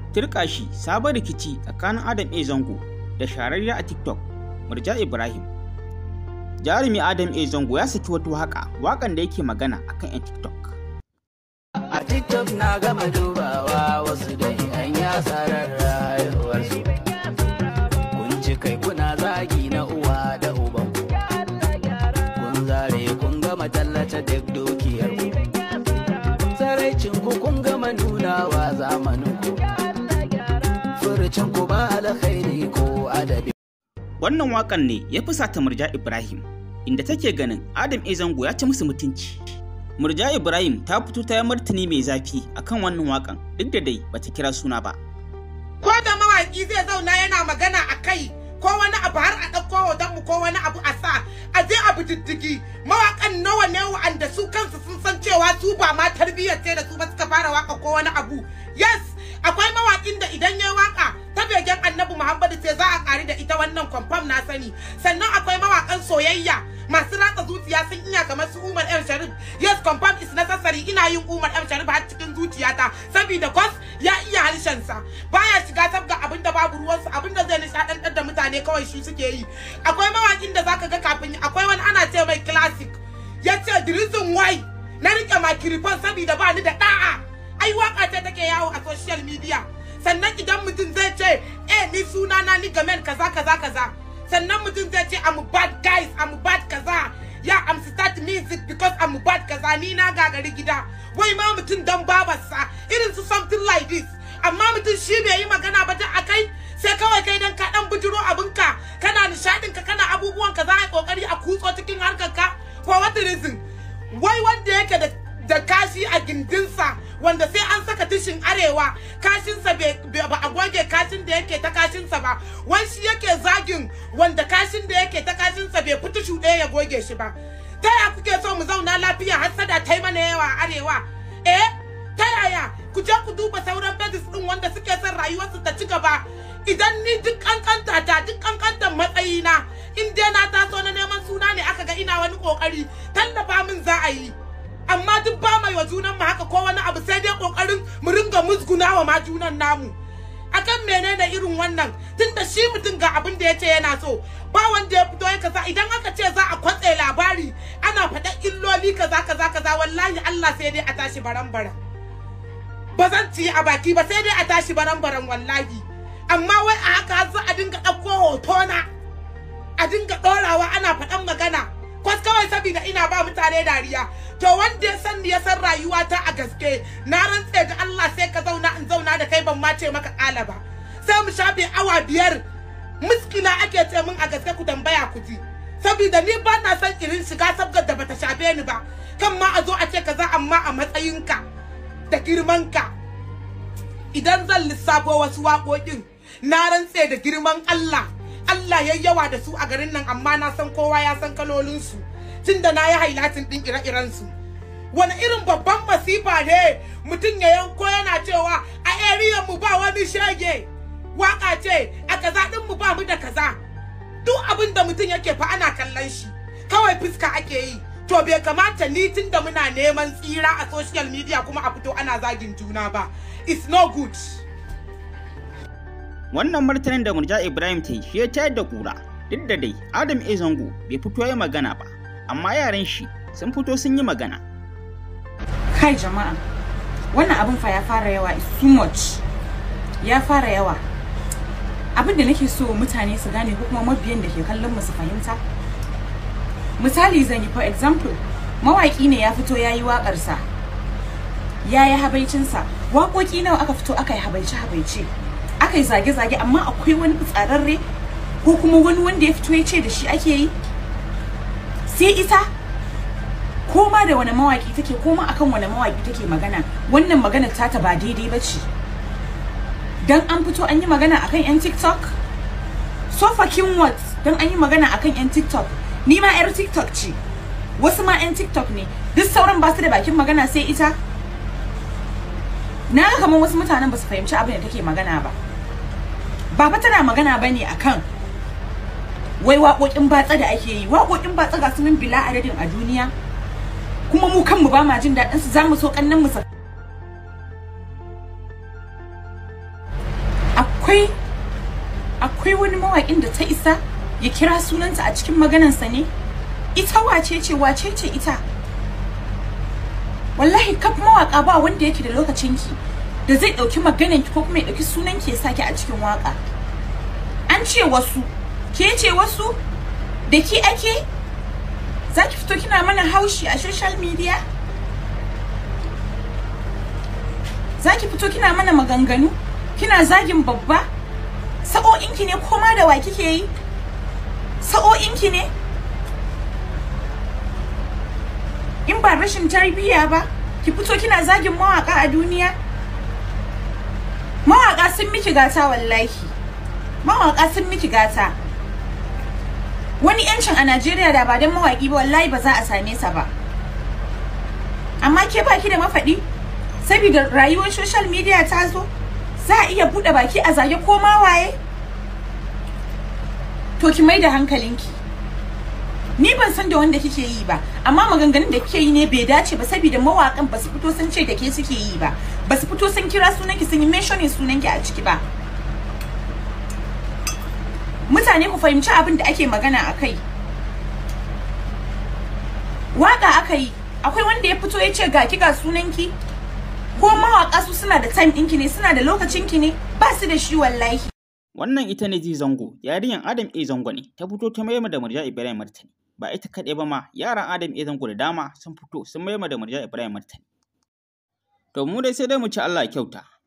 Turkashi sabon rikici tsakanin Adam A Zango da shararriya a TikTok Murja Ibrahim. Jarumi Adam A Zango ya saki wata waka wakan da yake magana akan 'yan TikTok. A TikTok na gama dubawa wasu da an ya tsarar rayuwarsu. Kun ci kai kuna zagi na uwa da uban ku. Kun zare kun gama tallace duk dukiyar ku. Tsaraicin ku kun gama nunawa zamanin ku. Furucin ku ba alkhairi ko adabi. Wannan wakan ne ya fusata Murja Ibrahim inda take ganin Adam A Zango ya ci musu mutunci. Murja Ibrahim ta fito ta yi martani mai zafi akan wannan wakan duk da dai bata kira suna ba. ko da mawaki zai zauna yana magana a kai ko wani abu har a ɗauko hoton mu ko wani abu a sa a je abu diddigi mawakan nawa ne wa'anda su kansu sun san cewa su ba ma tarbiyyar ce da su ba suka fara waka ko wani abu yes akwai mawakin da idan ya waka ta begen annabi muhammadu sai za a ƙari da ita wannan kwamfam na sani sannan akwai mawakan soyayya masu ratsa zuciya sun iya kamar su Umar M Sharif yes confirm is necessary ina yin Umar M Sharif har cikin zuciyata saboda kwas ya iya harshen sa baya shiga sabga abin da babu ruwan sa abin da zai nishadantar da mutane kawai shi suke yi akwai mawakin da zaka ga kafin akwai wani ana ce mai classic yace the reason why na rike microphone saboda ba ni da da'a ai waka ce take yawo a social media sannan idan mutum zai ce eh ni suna na ni gamen kaza kaza kaza sannan mutum zai ce I'm bad guys I'm bad kaza ya I'm start music because I'm bad kaza ni na gagari gida wai ma mutum dan babarsa irin su something like this amma mutum shi bai yi magana ba ta akai sai kawai kai dan ka dan bujiro abinka kana nishadin ka kana abubuwan ka za a yi kokari a kutso cikin harkar ka for what reason wai wanda yake da da kashi a gindinsa wanda sai an saka tishin arewa kashinsa ba a goge kashin da yake ta kashinsa ba wai shi yake zagin wanda kashin da yake ta kashinsa bai fita shuɗe ya goge shi ba ta ya kuke so mu zauna lafiya har sada ta yi mana yawa a arewa eh ta yaya ku je ku duba sauran badis din wanda suke son rayuwarsu ta ci gaba idan ni duk kankanta ta duk kankantar matsayina in dai na taso na neman suna ne aka ga ina wani kokari tallafa min za a yi amma duk ba mai wa junan mu haka ko wani abu sai dai kokarin mu ringa musguna wa ma junan namu akan menene irin wannan tunda shi mutum ga abin da yace yana so ba wanda ya fito ya kaza idan aka ce za a kwatse labari ana faɗa illoli kaza kaza kaza wallahi Allah sai dai a tashi baran baran ba zan ci a baki ba sai dai a tashi baran baran wallahi amma wai a haka za a dinga ɗauko hotona a dinga ɗorawa ana faɗan magana kwas kawai saboda ina ba mutane dariya to wanda ya san ya san rayuwata a gaske na rantse da Allah sai ka zauna in zauna da kai ban ma ce maka kala ba sai mu shafe awa biyar muskila ake ce min a gaske ku tambaya ku ji saboda ni ba na san irin shiga sabgar da bata shafe ni ba kan ma a zo a ce kaza amma a matsayinka da girmanka idan zan lissafo wasu waƙoƙin na rantse da girman Allah Allah ya yawa da su a garin nan amma na san kowa ya san kalolinsu tunda na yi hailatin ɗin ire-irensu. Wani irin babban masifa ne mutum ya yanko yana cewa a area mu ba wani shege waka ce a kaza ɗin mu ba mu da kaza. Duk abin da mutum yake fa ana kallon shi kawai fuska ake yi. To bai kamata ni tunda muna neman tsira a social media kuma a fito ana zagin juna ba. It's no good. Wannan martanin da Murja Ibrahim ta yi shi ya tayar da kura duk da dai Adam A Zango bai fito ya magana ba amma yaran shi sun fito sun yi magana. Kai jama'a wannan abin fa ya fara yawa is too much ya fara yawa abin da nake so mutane su gane ko kuma mabiyan da ke kallon mu su fahimta misali zan yi for example mawaki ne ya fito ya yi waƙarsa ya yi habaicinsa waƙoƙi nawa aka fito aka yi habaice-habaice aka yi zage-zage amma akwai wani fitsararre ko kuma wani wanda ya fito ya ce da shi ake yi sai ita ko ma da wani mawaki take ko ma akan wani mawaki take magana wannan magana ta ta ba daidai ba ce dan an fito an yi magana akan yan tiktok so fucking what dan an yi magana akan yan tiktok ni ma yar tiktok ce wasu ma yan tiktok ne duk sauran ba su da bakin magana sai ita na ga kamar wasu mutanen ba su fahimci abin da take magana ba ba fa tana magana bane akan wai waƙoƙin batsa da ake yi waƙoƙin batsa ga su min bila adadin a duniya kuma mu kanmu ba ma jin daɗin su zamu so kannan mu akwai akwai wani mawaƙin da ta isa ya kira sunanta a cikin maganansa ne ita wace ce wace ce ita wallahi kaf mawaƙa ba wanda yake da lokacinki da zai ɗauki maganarki ko kuma ya ɗauki sunanki ya saki a cikin waƙa an ce wasu ke ce wasu da ki ake za ki fito kina mana haushi a social media za ki fito kina mana maganganu kina zagin babba sa'o'inki ne koma da wa kike yi sa'o'inki ne in ba rashin tarbiyya ba ki fito kina zagin mawaka a duniya mawaka sun miki gata wallahi mawaka sun miki gata wani yancin a Najeriya da ba don mawaki ba wallahi ba za a same sa ba amma ke baki da mafaɗi saboda rayuwar social media ta zo za a iya buɗe baki a zage ko ma waye to ki mai da hankalinki ni ban san da wanda kike yi ba amma maganganun da kike yi ne bai dace ba saboda mawakan ba su fito sun ce da ke suke yi ba ba su fito sun kira sunanki sun yi mentioning sunanki a ciki ba mutane ku fahimci abin da ake magana a kai waka aka yi akwai wanda ya fito ya ce ga ki ga sunanki ko mawaka su suna da time ɗinki ne suna da lokacinki ne ba su da shi wallahi Wannan ita ne ji zango, yarinyar Adam A zango ne, ta fito ta mayar da Murja Ibrahim martani. Ba ita kaɗai ba ma, yaran Adam A zango da dama sun fito sun mayar da Murja Ibrahim martani. To mu dai sai dai mu ci Allah ya kyauta.